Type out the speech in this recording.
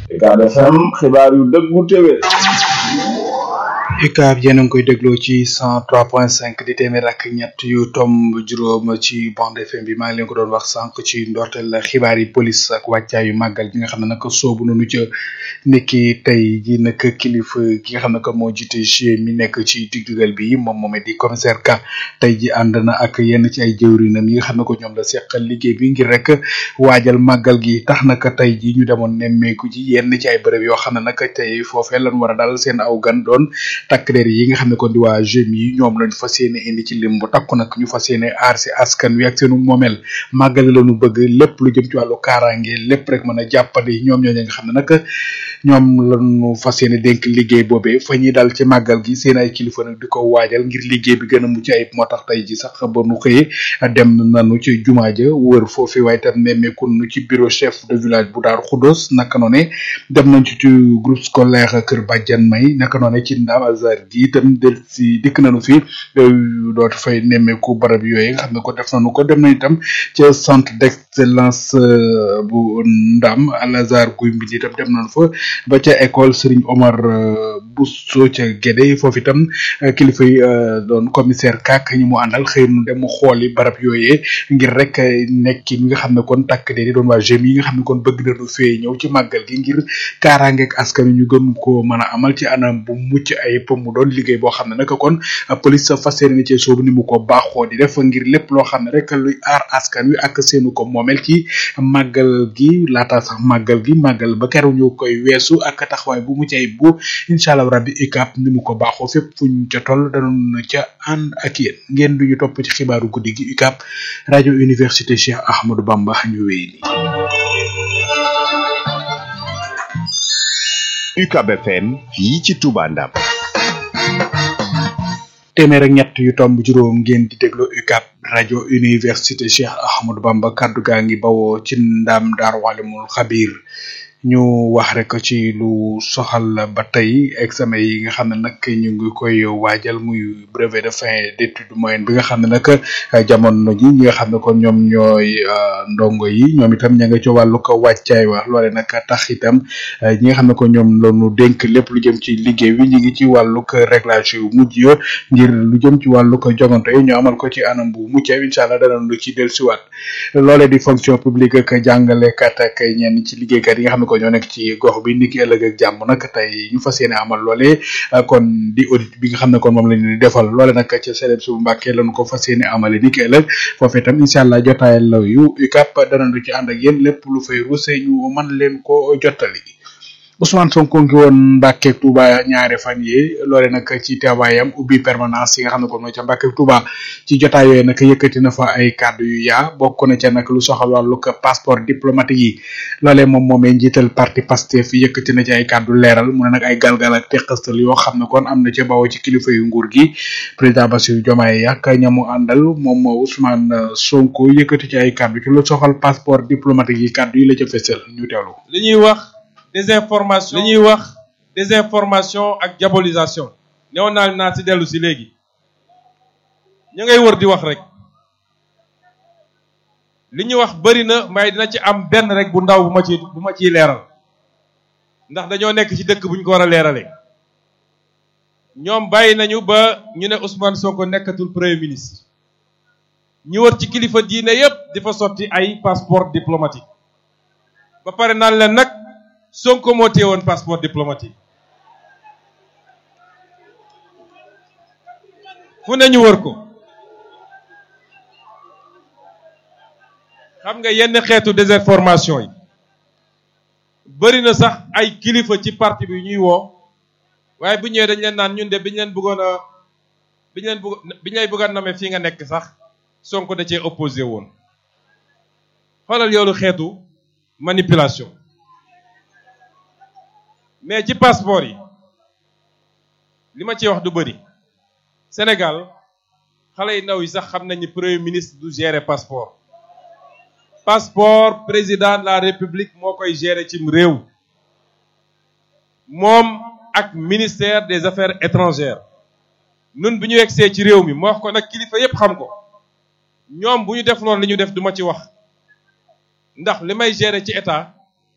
Ucab FM xibaar yu dëggu téwé UCAB yéen a ngi koy dégloo ci cent trois point cinq di téeméer ak ñett yu tomb juróom ci bande FM bi maa ngi leen ko doon wax sànq ci ndorteel xibaar yi police ak wàccaayu màggal gi nga xam ne nag soobu nañu ca niki tey ji nag kilifa gi nga xam ne moo jiite GIE mi nekk ci digdugal bi moom moomee di commissaire Ka tey ji ànd na ak yenn ci ay jëwrinam yi nga xam ne ko ñoom la seqal liggéey bi ngir rek waajal màggal gi tax naka tey ji ñu demoon nemmeeku ji yenn ci ay bërëb yoo xam ne nag tey foofee lan war a dal seen aw gan doon takk der yi nga xam ne kon di waa GIE yi ñoom lañ fas yéene indi ci lim bu takku nag ñu fas yéene aar si askan wi ak seenu moomeel màggali la ñu bëgg lépp lu jëm ci wàllu kaaraange lépp rek mën a jàppandi ñoom ñooñu nga xam ne nag ñoom lañu fas yéene dénk liggéey boobee fa ñuy dal ci màggal gi seen ay kilifa nag di ko waajal ngir liggéey bi gën a mucc ayib moo tax tey ji sax ba nu xëyee dem nañu ci jumaa ja wër foofu waaye tam nemmeeku nu ci bureau chef de village bu Daaru Xudos naka noone dem nañ ci ci groupe scolaire Kër Badiane May naka noone ci Ndam Azar gi itam del si dikk nañu fi dootu fay nemmeeku barab yooyu nga xam ne ko def nañu ko dem nañ itam ci centre d'excellence bu Ndam Al Azar guy mbi itam dem nañu fa ba ca école Serigne Omar Bousso ca Guédé foofu itam kilifa yi doon commissaire kak ñi mu àndal xëy nu dem xooli barab yooyee ngir rek nekki mi nga xam ne kon takk de di doon waa GIE yi nga xam ne kon bëgg nañu fee ñëw ci màggal gi ngir kaaraangeeg askan wi ñu gën ko mën a amal ci anam bu mucc ay mu doon liggéey boo xam ne nag kon police fas yéene ci soobu ni mu ko baaxoo di def ngir lépp loo xam ne rek luy aar askan wi ak seenu ko moomel ci màggal gi laata sax màggal gi màggal ba keroog ñu koy weesu ak taxawaay bu mucc ay bu incha allah rabbi UCAB ni mu ko baaxoo fépp fuñ ca toll danoon ca ànd ak yéen ngeen duñu topp ci xibaaru guddi gi UCAB rajo université Cheikh Ahmadou Bamba ñu wéy ni UCAB FM fii ci Touba Ndam téeméer ak ñett yu tomb juróom ngeen di déglu UCAB rajo université Cheikh Ahmadou Bamba kaddu gaa ngi bawoo ci ndam daar walimul xabir ñu wax rek ci lu soxal ba tey examen yi nga xam ne nag ñu ngi koy waajal muy brevet de fin d'étude moyenne bi nga xam ne nag jamono ji ñi nga xam ne kon ñoom ñooy ndongo yi ñoom itam ña nga ci wàllu ko wàccaay wa loole nag tax itam ñi nga xam ne ko ñoom lañu dénk lépp lu jëm ci liggéey wi ñu ngi ci wàllu ko réglage yu mujj yo ngir lu jëm ci wàllu ko jogante yi ñu amal ko ci anam bu mucc incha allah danañ lu ci dellusiwaat loole di fonction publique ak jàngalekat ak ñenn ci liggéeykat yi nga xam ne ko ñoo nekk ci gox bi niki ëllëg ak jàmm nag tey ñu fas yéene amal loole kon di audit bi nga xam ne kon moom la ñu defal loole nag ca CEDEPS su Mbàkke lañu ko fas yéene amale niki ëllëg foofee itam incha allah jotaay law yu UCAB danañu ci ànd ak yéen lépp lu fay ruuse ñu mën leen ko jottali Ousmane Sonko ngi woon Mbàkke Touba ñaari fan yi loole nag ci teewaayam ubbi permanence yi nga xam ne kon mooy ca Mbàkke Touba ci jotaay yooyu nag yëkkati na fa ay kàddu yu yaa bokk na ca nag lu soxal wàllu passeport diplomatique yi loolee moom moomee njiital parti Pastef yëkkati na ci ay kàddu leeral mu ne nag ay galgal ak teqastal yoo xam ne kon am na ca bawoo ci kilifa yu nguur gi président Bassirou Diomaye ak ñamu àndal moom Ousmane Sonko yëkkati ci ay kàddu ci lu soxal passeport diplomatique yi kàddu yi la ca fësal ñu teewlu li ñuy wax désinformation li ñuy wax désinformation ak diabolisation newoon naa naa ci dellu si léegi ñu ngay wër di wax rek li ñuy wax bëri na may dina ci am benn rek bu ndaw bu ma ci bu ma ciy leeral ndax dañoo nekk ci dëkk bu ñu ko war a leeralee ñoom bàyyi nañu ba ñu ne Ousmane Sonko nekkatul premier ministre ñu wër ci kilifa diine yépp di fa sotti ay passeport diplomatique ba pare naan leen nag Sonko moo téye woon passeport diplomatique fu ne ñu wër ko xam nga yenn xeetu désinformation yi bëri na sax ay kilifa ci parti bi ñuy woo waaye bu ñëwee dañ leen naan ñun de biñ leen bëggoon a biñ leen bëgg biñ lay bëgg a nommer fii nga nekk sax Sonko da cee opposé woon xoolal yoolu xeetu manipulation mais ci passeport yi li ma ciy wax du bëri Sénégal xale yu ndaw yi sax xam nañu premier ministre du gérer passeport passeport président de la république moo koy gérer cim réew moom ak ministère des affaires étrangères nun bi ñu yegsee ci réew mi moo wax ko nag kilifa yépp xam ko ñoom bu ñu def loolu li ñu def duma ci wax ndax li may gérer ci état